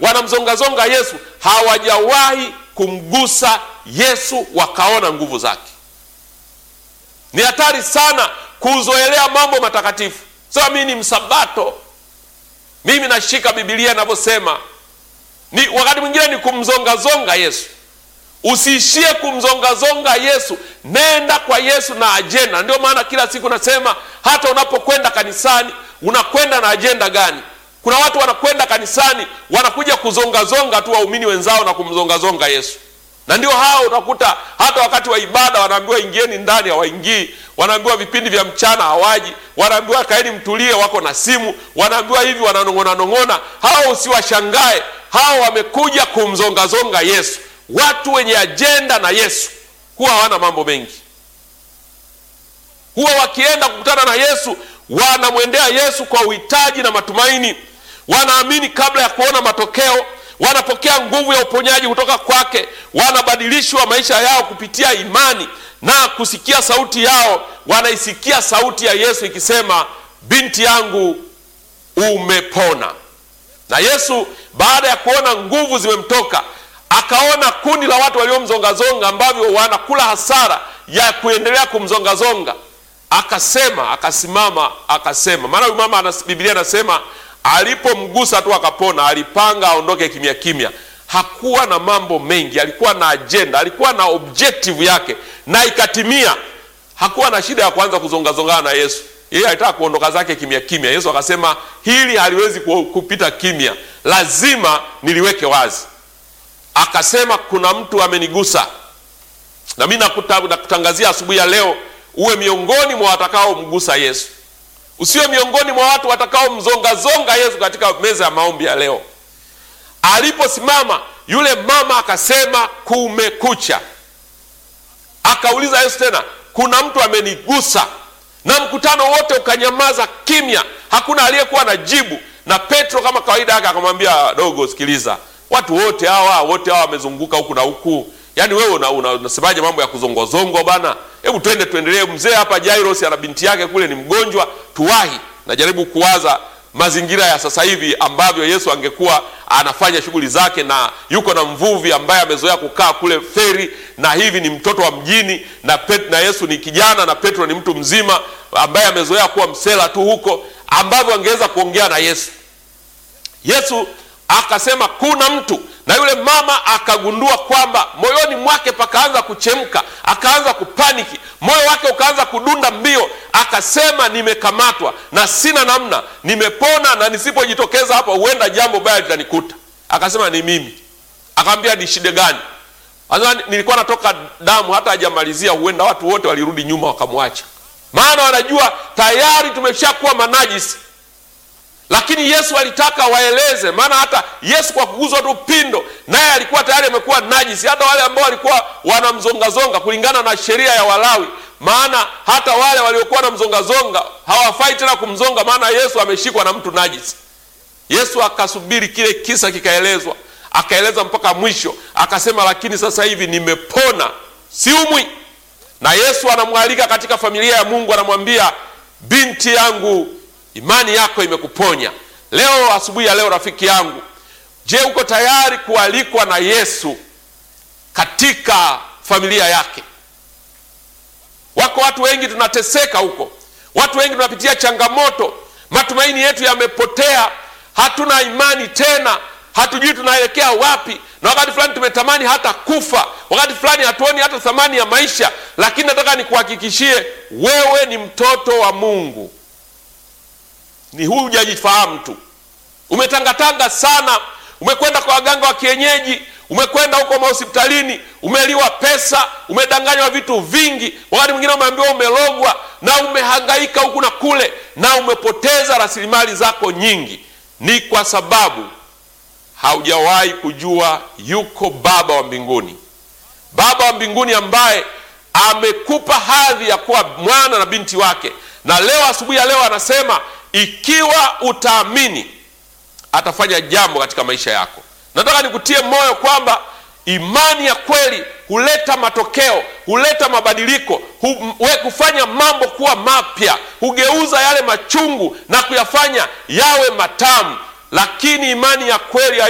wanamzongazonga Yesu, hawajawahi kumgusa Yesu wakaona nguvu zake. Ni hatari sana kuzoelea mambo matakatifu. Sasa mimi ni msabato, mimi nashika Biblia inavyosema. Ni wakati mwingine ni kumzongazonga Yesu. Usiishie kumzongazonga Yesu, nenda kwa Yesu na ajenda. Ndio maana kila siku nasema, hata unapokwenda kanisani unakwenda na ajenda gani? Kuna watu wanakwenda kanisani wanakuja kuzongazonga tu waumini wenzao na kumzongazonga Yesu, na ndio hao utakuta hata wakati wa ibada wanaambiwa ingieni ndani, hawaingii. Wanaambiwa vipindi vya mchana hawaji. Wanaambiwa kaeni mtulie, wako na simu. Wanaambiwa hivi, wananong'ona nong'ona. Hao usiwashangae, hao wamekuja kumzongazonga Yesu. Watu wenye ajenda na Yesu huwa hawana mambo mengi, huwa wakienda kukutana na Yesu wanamwendea Yesu kwa uhitaji na matumaini. Wanaamini kabla ya kuona matokeo, wanapokea nguvu ya uponyaji kutoka kwake, wanabadilishwa maisha yao kupitia imani na kusikia sauti yao. Wanaisikia sauti ya Yesu ikisema, binti yangu umepona. Na Yesu baada ya kuona nguvu zimemtoka akaona kundi la watu waliomzongazonga ambavyo wanakula hasara ya kuendelea kumzongazonga, akasema, akasimama, akasema. Maana huyu mama ana Biblia anasema alipomgusa tu akapona. Alipanga aondoke kimya kimya, hakuwa na mambo mengi, alikuwa na ajenda, alikuwa na objective yake na ikatimia. Hakuwa na shida ya kuanza kuzongazongana na Yesu, yeye alitaka kuondoka zake kimya kimya. Yesu akasema hili haliwezi kupita kimya, lazima niliweke wazi akasema kuna mtu amenigusa, na mimi nakutangazia asubuhi ya leo, uwe miongoni mwa watakaomgusa Yesu, usiwe miongoni mwa watu watakaomzongazonga Yesu katika meza ya maombi ya leo. Aliposimama yule mama akasema kumekucha, akauliza Yesu tena, kuna mtu amenigusa, na mkutano wote ukanyamaza kimya, hakuna aliyekuwa na jibu. Na Petro kama kawaida yake akamwambia, dogo, sikiliza watu wote hawa wote hawa wamezunguka huku na huku, yaani wewe unasemaje? Una, mambo ya kuzongwazongwa bana, hebu twende tuendelee. Mzee hapa Jairus ana binti yake kule ni mgonjwa, tuwahi. Najaribu kuwaza mazingira ya sasa hivi ambavyo Yesu angekuwa anafanya shughuli zake, na yuko na mvuvi ambaye amezoea kukaa kule feri, na hivi ni mtoto wa mjini na, Pet, na Yesu ni kijana na Petro ni mtu mzima ambaye amezoea kuwa msela tu huko, ambavyo angeweza kuongea na Yesu. Yesu akasema kuna mtu, na yule mama akagundua kwamba moyoni mwake pakaanza kuchemka, akaanza kupaniki, moyo wake ukaanza kudunda mbio. Akasema nimekamatwa na sina namna, nimepona na nisipojitokeza hapa huenda jambo baya litanikuta. Akasema ni mimi. Akamwambia ni shida gani? Anasema nilikuwa natoka damu, hata hajamalizia huenda watu wote walirudi nyuma wakamwacha, maana wanajua tayari tumeshakuwa manajisi lakini Yesu alitaka waeleze, maana hata Yesu kwa kuguzwa tu pindo, naye alikuwa tayari amekuwa najisi. Hata wale ambao walikuwa wanamzongazonga kulingana na sheria ya Walawi, maana hata wale waliokuwa wanamzongazonga hawafai tena kumzonga, maana Yesu ameshikwa na mtu najisi. Yesu akasubiri kile kisa kikaelezwa, akaeleza mpaka mwisho, akasema lakini sasa hivi nimepona, siumwi. Na Yesu anamwalika katika familia ya Mungu, anamwambia binti yangu imani yako imekuponya. Leo asubuhi ya leo, rafiki yangu, je, uko tayari kualikwa na Yesu katika familia yake? Wako watu wengi tunateseka huko, watu wengi tunapitia changamoto, matumaini yetu yamepotea, hatuna imani tena, hatujui tunaelekea wapi, na wakati fulani tumetamani hata kufa, wakati fulani hatuoni hata thamani ya maisha. Lakini nataka nikuhakikishie wewe ni mtoto wa Mungu ni huu hujajifahamu tu, umetangatanga sana, umekwenda kwa waganga wa kienyeji, umekwenda huko mahospitalini, umeliwa pesa, umedanganywa vitu vingi, wakati mwingine umeambiwa umelogwa, na umehangaika huku na kule, na umepoteza rasilimali zako nyingi. Ni kwa sababu haujawahi kujua yuko Baba wa mbinguni, Baba wa mbinguni ambaye amekupa hadhi ya kuwa mwana na binti wake, na leo asubuhi ya leo anasema ikiwa utaamini atafanya jambo katika maisha yako. Nataka nikutie moyo kwamba imani ya kweli huleta matokeo, huleta mabadiliko, hufanya mambo kuwa mapya, hugeuza yale machungu na kuyafanya yawe matamu. Lakini imani ya kweli